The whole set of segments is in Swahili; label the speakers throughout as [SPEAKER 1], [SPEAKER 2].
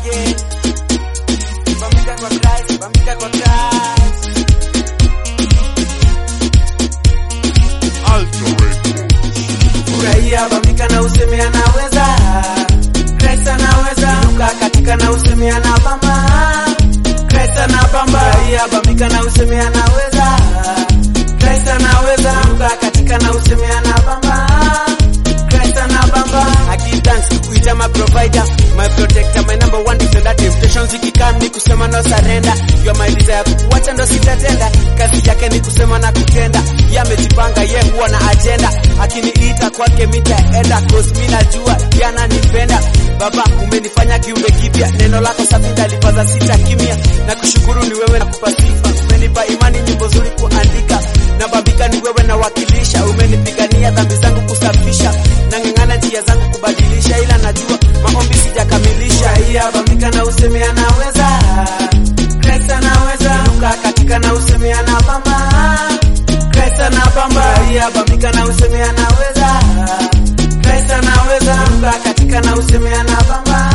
[SPEAKER 1] again. Bambika kwa Christ, bambika kwa Christ.
[SPEAKER 2] Alto Records.
[SPEAKER 1] Furahia, bambika na useme anaweza. Christ anaweza. Luka katika na useme anabamba. Christ anabamba. Furahia, bambika na useme anaweza. Christ anaweza. Luka katika na useme anabamba. Christ anabamba. I give thanks kuita my provider, my protector, my number one defender. Temptations ikikam ni kusema no surrender. You are my desire, kukuacha ndo sitatenda. Kazi yake ni kusema na kutenda. Ye amejipanga, ye huwa na agenda. Akiniita kwake mitaenda, cause mi najua ye ananipenda. Baba, umenifanya kiumbe kipya, neno lako safi ndalipaza sita kimya. Na kushukuru ni wewe na kupa sifa, umenipa imani, nyimbo zuri kuandika. Na babika ni wewe na wakilisha, umenipigania dhambi zangu kusafisha. Nang'ang'ana njia zangu kubadilisha, ila najua maombi sijakamilisha. Iya bambika na useme anaweza, Christ anaweza. Luka katika na useme anabamba, Christ anabamba. Iya bambika na useme anaweza, Christ anaweza. Luka katika na useme anabamba,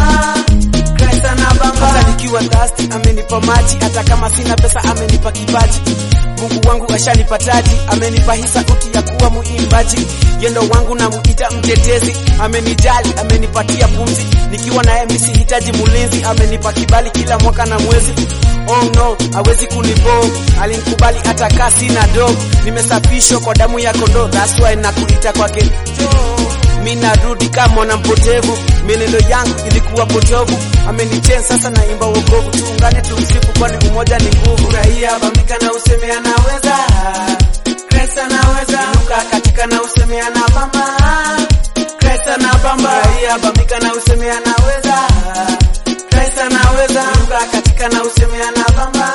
[SPEAKER 1] Christ anabamba. Hata nikiwa thirsty amenipa maji, hata kama sina pesa amenipa kipaji. Mungu wangu ashanipa taji, amenipa hii sauti ya kuwa muimbaji. Yendo wangu na muita mtetezi, amenijali, amenipatia pumzi. Nikiwa naye mimi sihitaji mulinzi, amenipa kibali kila mwaka na mwezi. Oh no, hawezi kunibo, alinikubali hata kaa sina do. Nimesafishwa kwa damu ya kondoo, that's why nakuita kwake Joe. Mi narudi kama mwana mpotevu, mienendo yangu ilikuwa potovu. Amenichen sasa naimba wokovu, tuungane tumsifu, kwani umoja ni nguvu. Furahia, bambika na useme anaweza, Christ anaweza. Inuka katika na useme anabamba, Christ anabamba. Furahia, bambika na useme anaweza, Christ anaweza. Inuka katika na useme anabamba,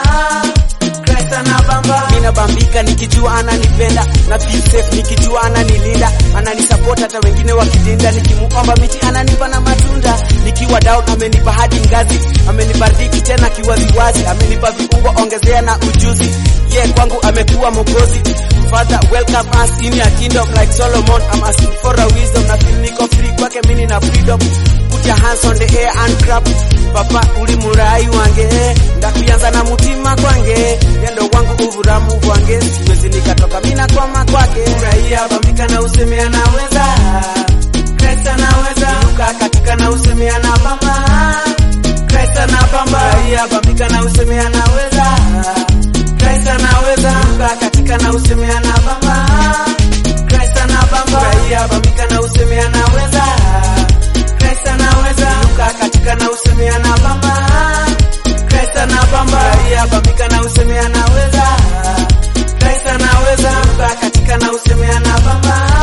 [SPEAKER 1] Christ anabamba. Mina bambika nikijua ananipenda na feel safe nikijua ananilinda, ananisupport hata wengine wakidinda. Nikimuomba miti ananipa na matunda, nikiwa down amenipa hadi ngazi, amenibariki tena kiwaziwazi, amenipa viungo ongezea na ujuzi. Ye yeah, kwangu amekuwa mokozi. Father welcome us in your kingdom like Solomon. I'm asking for a wisdom na feel niko free kwake mini na freedom. Put your hands on the air and clap. Papa uli murai wange ndakuyanza na mutima kwange yendo wangu uvuramu bwange siwezi nikatoka mina kwama kwake furahia bambika na useme anaweza Christ anaweza inuka katika na useme anabamba Christ anabamba furahia bambika na useme anaweza Christ anaweza inuka katika na useme anabamba Christ anabamba furahia bambika na useme anaweza Christ anaweza inuka katika na useme anabamba Christ anabamba furahia bambika na useme anaweza Christ anaweza inuka katika na useme anabamba